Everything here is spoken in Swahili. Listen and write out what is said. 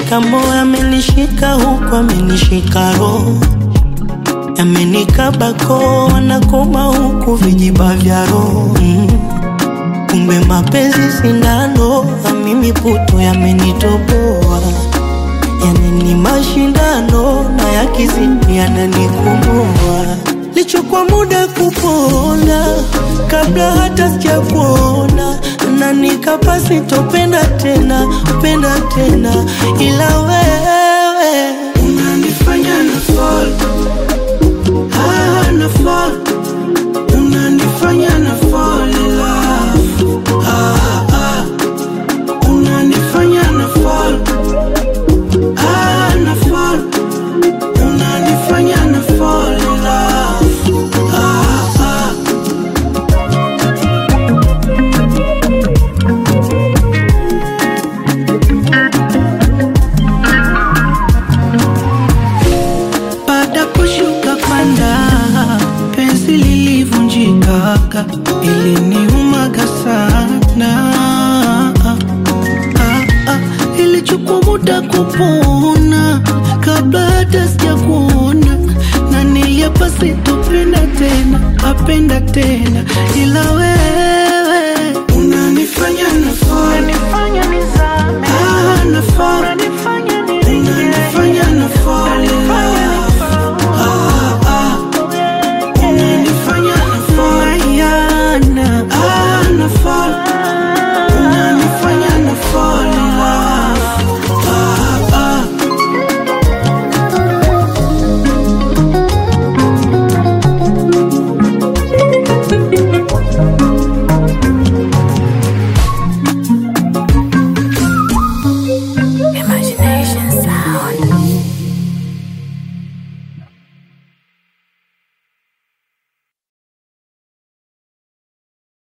Shikamoo amenishika huku amenishika roho yamenikaba koo wanakoma huku vijiba vya roho mm. Kumbe mapenzi sindano na mimi puto yamenitoboa yani ni mashindano na yakizidi yananikomoa lichukua muda kupona kabla hata sijakuona na nikapa sitopenda tena penda tena ila wewe unanifanya na fall ah, na fall unanifanya na fall in love ah, ah. unanifanya na fall ah, na fall unanifanya na fall in love ah, ah. baada kushuka panda penzi lilivunjika iliniumaga sana ah, ah, ilichukua muda kupona kabla hata sijakuona na niliapa sitopenda tena apenda tena ila wewe